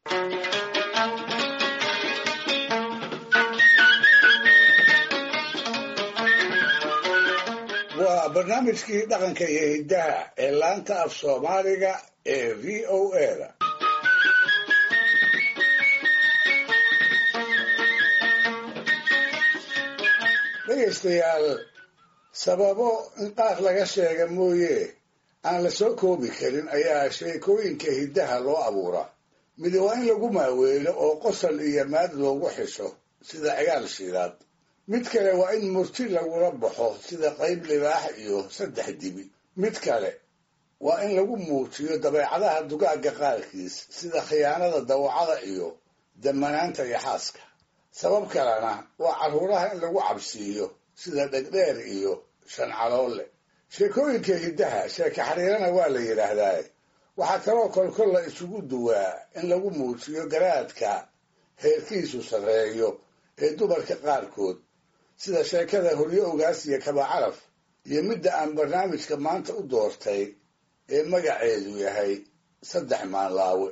waa barnaamijkii dhaqanka iyo hiddaha ee laanta af soomaaliga ee v o a da dhegaystayaal sababo in qaar laga sheega mooye aan la soo koobi karin ayaa sheekooyinka hiddaha loo abuuraa midi waa in lagu maaweelo oo qosol iyo maad loogu xisho sida cigaal shiidaad mid kale waa in murti lagula baxo sida qayb libaax iyo saddex dibi mid kale waa in lagu muujiyo dabeecadaha dugaagga qaarkiis sida khiyaanada dawacada iyo damanaanta iyo xaaska sabab kalena waa carruuraha in lagu cabsiiyo sida dhegdheer iyo shancaloole sheekooyinka hiddaha sheeke xariirana waa la yidhaahdaa waxaa kaloo kolkol la isugu duwaa in lagu muujiyo garaadka heerkiisu sarreeyo ee dumarka qaarkood sida sheekada horyo ogaas iyo kabacaraf iyo midda aan barnaamijka maanta u doortay ee magaceedu yahay saddex maanlaawe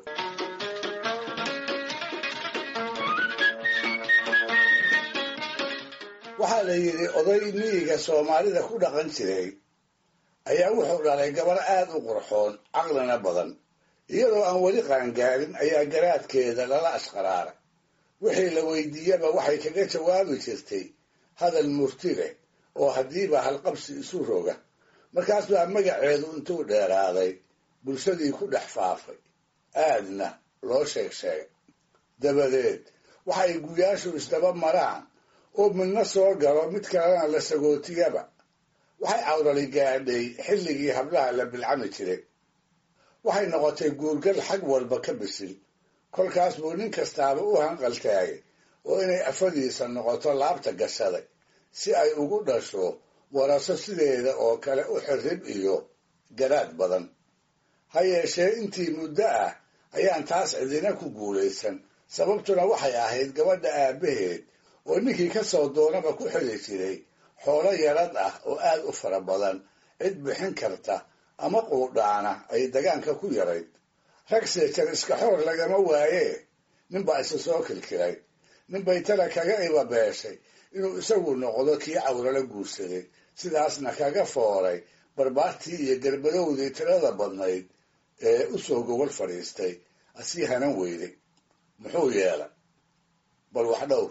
waxaa la yidhi oday miyiga soomaalida ku dhaqan jiray ayaa wuxuu dhalay gabar aad u qurxoon caqlina badan iyadoo aan weli qaangaarin ayaa garaadkeeda lala ashqaraaray wixii la weydiiyaba waxay kaga jawaabi jirtay hadal murti leh oo haddiiba halqabsi isu roga markaas baa magaceedu intuu dheeraaday bulshadii ku dhex faafay aadna loo sheeg sheegay dabadeed waxay guyaashu isdaba maraan oo midna soo galo mid kalena la sagootiyaba waxay cawrali gaadhay xilligii hablaha la bilcami jiray waxay noqotay guurgal xag walba ka bisil kolkaas buu nin kastaaba u hanqaltaagay oo inay afadiisa noqoto laabta gashaday si ay ugu dhasho waraso sideeda oo kale u xirrib iyo garaad badan ha yeeshee intii muddo ah ayaan taas cidina ku guulaysan sababtuna waxay ahayd gabadha aabbaheed oo ninkii ka soo doonaba ku xili jiray xoolo yarad ah oo aad u fara badan cid bixin karta ama quudhaana ay dagaanka ku yarayd rag seejar iska xoor lagama waayee ninbaa isa soo kilkilay ninbay tala kaga ibabeeshay inuu isagu noqdo kii cawrala guursaday sidaasna kaga fooray barbaartii iyo garbadowdii tirada badnayd ee u soo gogol fadhiistay asii hanan weyday muxuu yeelay bal wax dhowr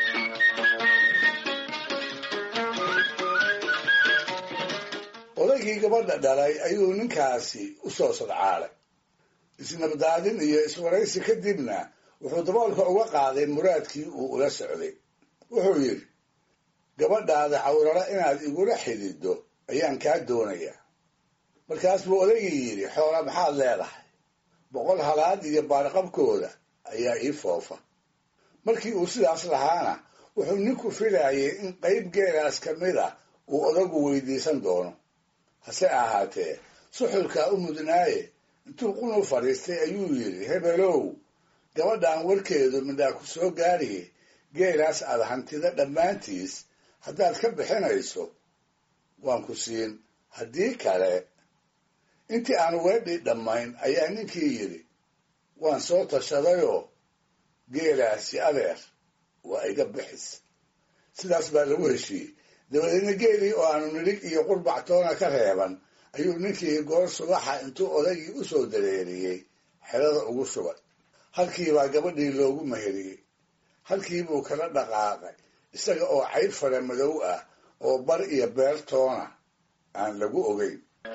odaygii gabadha dhalay ayuu ninkaasi u soo sadcaalay isnabdaadin iyo iswaraysi kadibna wuxuu daboolka uga qaaday muraadkii uu ula socday wuxuu yidhi gabadhaada cawrala inaad igula xididdo ayaan kaa doonayaa markaas buu odaygii yidhi xoola maxaad leedahay boqol halaad iyo baarqabkooda ayaa ii foofa markii uu sidaas lahaana wuxuu ninku filayay in qayb geelaas ka mid a uu odagu weydiisan doono hase ahaatee suxulkaa u mudnaaye intuu qunu fadhiistay ayuu yidhi hebelow gabadhan warkeedu midhaa ku soo gaadhiye geelaas aad hantida dhammaantiis haddaad ka bixinayso waan ku siin haddii kale intii aan weedhii dhammayn ayaa ninkii yidhi waan soo tashadayoo geelaasi adeer waa iga bixis sidaas baa lagu heshiiyey dabadeedna geelii oo aanu nidhig iyo qurbactoona ka reeban ayuu ninkii goor subaxa intuu odaygii u soo dareeriyey xerada ugu shubay halkiibaa gabadhii loogu meheriyey halkiibuu kala dhaqaaqay isaga oo cayb fara madow ah oo bar iyo beertoona aan lagu ogeyn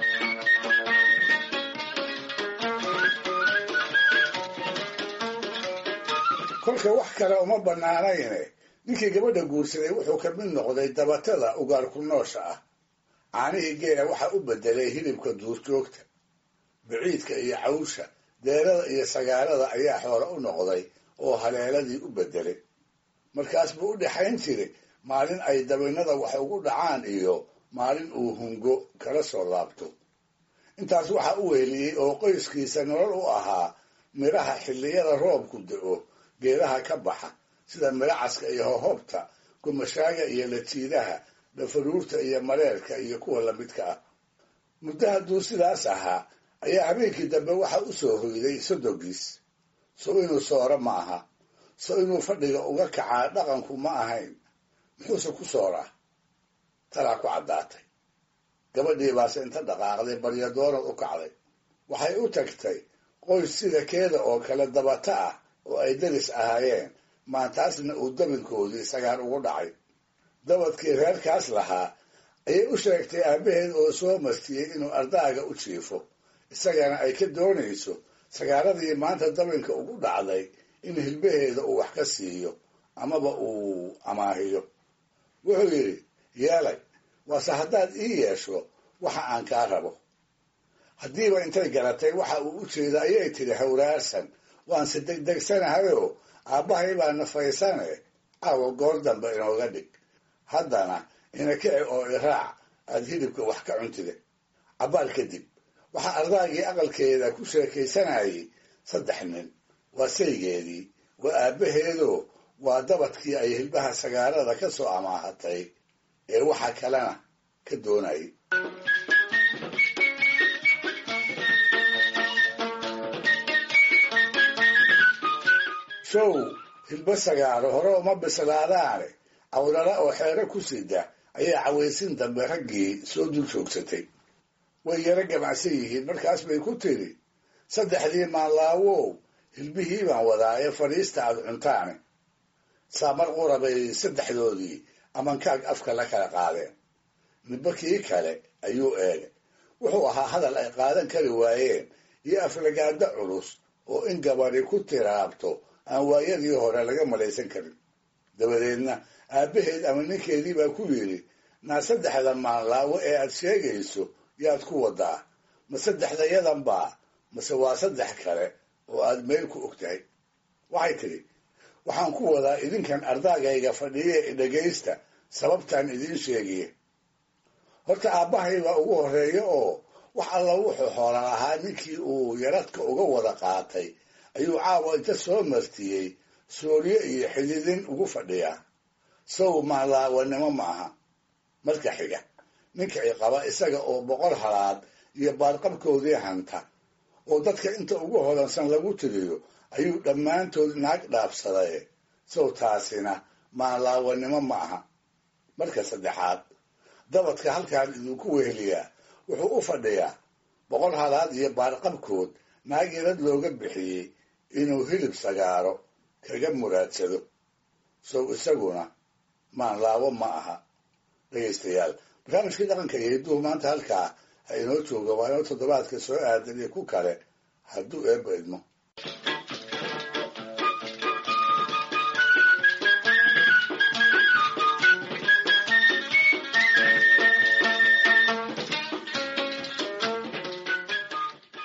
kolka wax kale uma bannaanayne ninkii gabadha guursaday wuxuu ka mid noqday dabatada ugaarku noosha ah caanihii geela waxaa u beddelay hilibka duurjoogta biciidka iyo cawsha deerada iyo sagaalada ayaa xoolo u noqday oo haleeladii u beddelay markaas buu u dhexayn jiray maalin ay dabinnada wax ugu dhacaan iyo maalin uu hungo kala soo laabto intaas waxaa u weheliyey oo qoyskiisa nolol u ahaa midhaha xilliyada roobku da'o geedaha ka baxa sida midhacaska iyo hohobta gumashaaga iyo latiidaha dhafaruurta iyo mareerka iyo kuwa lamidka ah muddo hadduu sidaas ahaa ayaa habeenkii dambe waxa u soo hoyday sodogiis so inuu sooro ma aha so inuu fadhiga uga kacaa dhaqanku ma ahayn muxuuse ku sooraa talaa ku caddaatay gabadhii baase inta dhaqaaqday baryadoonad u kacday waxay u tagtay qoys sida keeda oo kale dabata ah oo ay daris ahaayeen maantaasna uu dabinkoodii sagaar ugu dhacay dabadkii reerkaas lahaa ayay u sheegtay aabbaheed oo soo martiyey inuu ardaaga u jiifo isagana ay ka doonayso sagaaradii maanta dabinka ugu dhacday in hilbaheeda uu wax ka siiyo amaba uu amaahiyo wuxuu yidhi yeelay waase haddaad ii yeesho waxa aan kaa rabo haddiiba intay garatay waxa uu u jeeda ayay tidhi hawraarsan waanse degdegsanahayoo aabbahay baa nafaysane caawa goor dambe inooga dhig haddana ina kici oo iraac aad hilibka wax ka cuntide cabbaal kadib waxaa ardaagii aqalkeeda ku sheekaysanayay saddex nin waa saygeedii waa aabbaheedoo waa dabadkii ay hilbaha sagaarada ka soo amaahatay ee waxa kalena ka doonayay show hilbo sagaaro hore uma bislaadaane awlala oo xeero ku sida ayaa cawaysin dambe raggii soo dul joogsatay way yaro gamacsan yihiin markaas bay ku tiri saddexdii maanlaawow hilbihii baan wadaa ee fadhiista aad cuntaane saamar qura bay saddexdoodii amankaag afka la kala qaadeen midba kii kale ayuu eegay wuxuu ahaa hadal ay qaadan kari waayeen iyo aflagaado culus oo in gabadhi ku tiraabto aan waayadii hore laga malaysan karin dabadeedna aabbaheed ama ninkeedii baa ku yidhi naa saddexda maanlaawo ee aad sheegayso yaad ku wadaa ma saddexdayadan baa mase waa saddex kale oo aad meel ku og tahay waxay tidhi waxaan ku wadaa idinkan ardaagayga fadhiye dhegaysta sababtaan idiin sheegiye horta aabbahay baa ugu horreeya oo wax alla wuxuu xoola lahaa ninkii uu yaradka uga wada qaatay ayuu caawa inta soo martiyey sooryo iyo xididin ugu fadhiyaa sow maalaawanimo ma aha marka xiga ninka i qaba isaga oo boqol halaad iyo baarqabkoodii hanta oo dadka inta ugu hodansan lagu tiriyo ayuu dhammaantood naag dhaabsaday sow taasina maalaawanimo ma aha marka saddexaad dabadka halkaan idinku weheliyaa wuxuu u fadhiyaa boqol halaad iyo baarqabkood naag yarad looga bixiyey inuu hilib sagaaro kaga muraadsado sow isaguna maanlaawo ma aha dhegaystayaal barnaamijkii dhaqanka iyo hidduhu maanta halkaa ha inoo jooga waa inoo toddobaadka soo aadan iyo ku kale hadduu eebba idmo